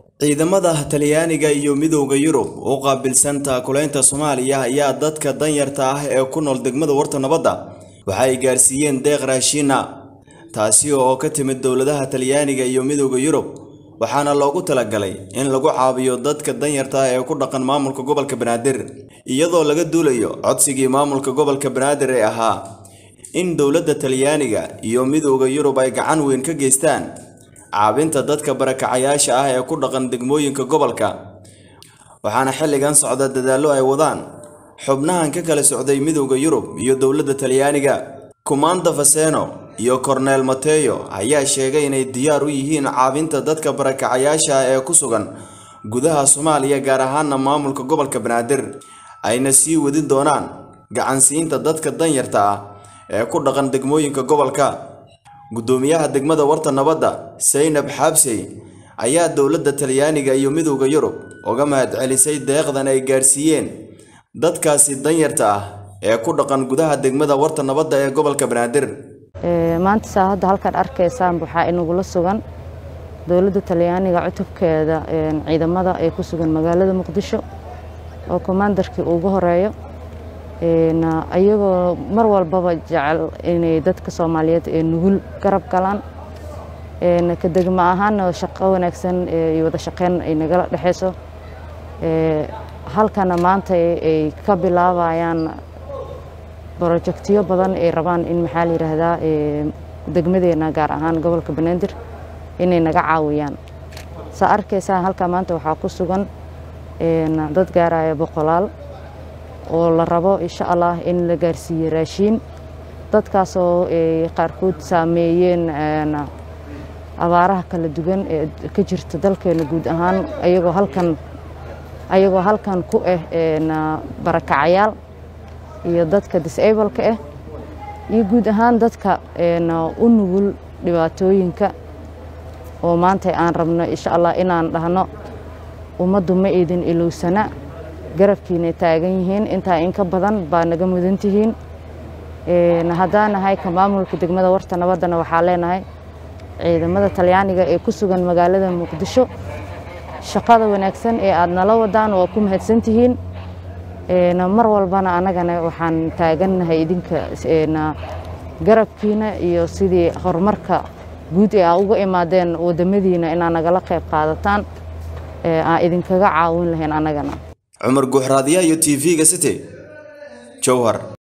ciidamada talyaaniga iyo midowda yurub u qaabilsan taakulaynta soomaaliya ayaa dadka danyarta ah ee ku nool degmada warta nabadda waxa ay gaarsiiyeen deeq raashiina taasi oo ka timid dowladaha talyaaniga iyo midowda yurub waxaana loogu talagalay in lagu caawiyo dadka danyarta ah ee ku dhaqan maamulka gobolka banaadir iyadoo laga duulayo codsigii maamulka gobolka banaadir ee ahaa in dowladda talyaaniga iyo midowda yurub ay gacan weyn ka geystaan caabinta dadka barakacayaasha ah ee ku dhaqan degmooyinka gobolka waxaana xilligan socda dadaallo ay wadaan xubnahan ka kala socday midowda yurub iyo dowladda talyaaniga kumanda faseno iyo korneel mateyo ayaa sheegay inay diyaar u yihiin caabinta dadka barakacayaasha ah ee ku sugan gudaha soomaaliya gaar ahaana maamulka gobolka banaadir ayna sii wadin doonaan gacansiinta dadka danyarta ah ee ku dhaqan degmooyinka gobolka guddoomiyaha degmada warta nabadda saynab xaabsey ayaa dowladda talyaaniga iyo midowda yurub uga mahadcelisay deeqdan ay gaarsiiyeen dadkaasi danyarta ah ee ku dhaqan gudaha degmada warta nabadda ee gobolka banaadir maanta saa hadda halkaan arkaysaan waxaa inagula sugan dowladda talyaaniga cutubkeeda ciidamada ee ku sugan magaalada muqdisho oo kommandarkii ugu horeeyo ayagoo mar walbaba jecel inay dadka soomaaliyeed ee nugul garab galaan ka degma ahaana shaqo wanaagsan iyo wada shaqeyn ay nagala dhexeyso halkana maanta ay ka bilaabayaan brojektiyo badan ay rabaan in maxaa la yidhaahdaa degmadeena gaar ahaan gobolka banaadir inay naga caawiyaan saa arkaysaa halkaa maanta waxaa ku sugan dad gaaraya boqolaal oo la rabo insha allah in la gaarsiiye raashiin dadkaasoo ay qaarkood saameeyeen abaaraha kala duwan ee ka jirta dalkeena guud ahaan ayagoo halkan ayagoo halkan ku ah barakacayaal iyo dadka disableka ah iyo guud ahaan dadka u nugul dhibaatooyinka oo maanta aan rabno insha allah inaan dhahno ummaddu ma idin ilowsana garabkiina taagan yihiin intaa inka badan baa naga mudan tihiin haddaan nahay ka maamulka degmada warta nabaddana waxaa leenahay ciidamada talyaaniga ee ku sugan magaalada muqdisho shaqada wanaagsan ee aada nala wadaan waa ku mahadsan tihiin mar walbana annagana waxaan taagannahay idinka garabkiina iyo sidii horumarka guud ee aa uga imaadeen waddamadiina inaa nagala qayb qaadataan aan idinkaga caawin lahayn annagana cumar guuxraadiya iyo t v-ga city jowhar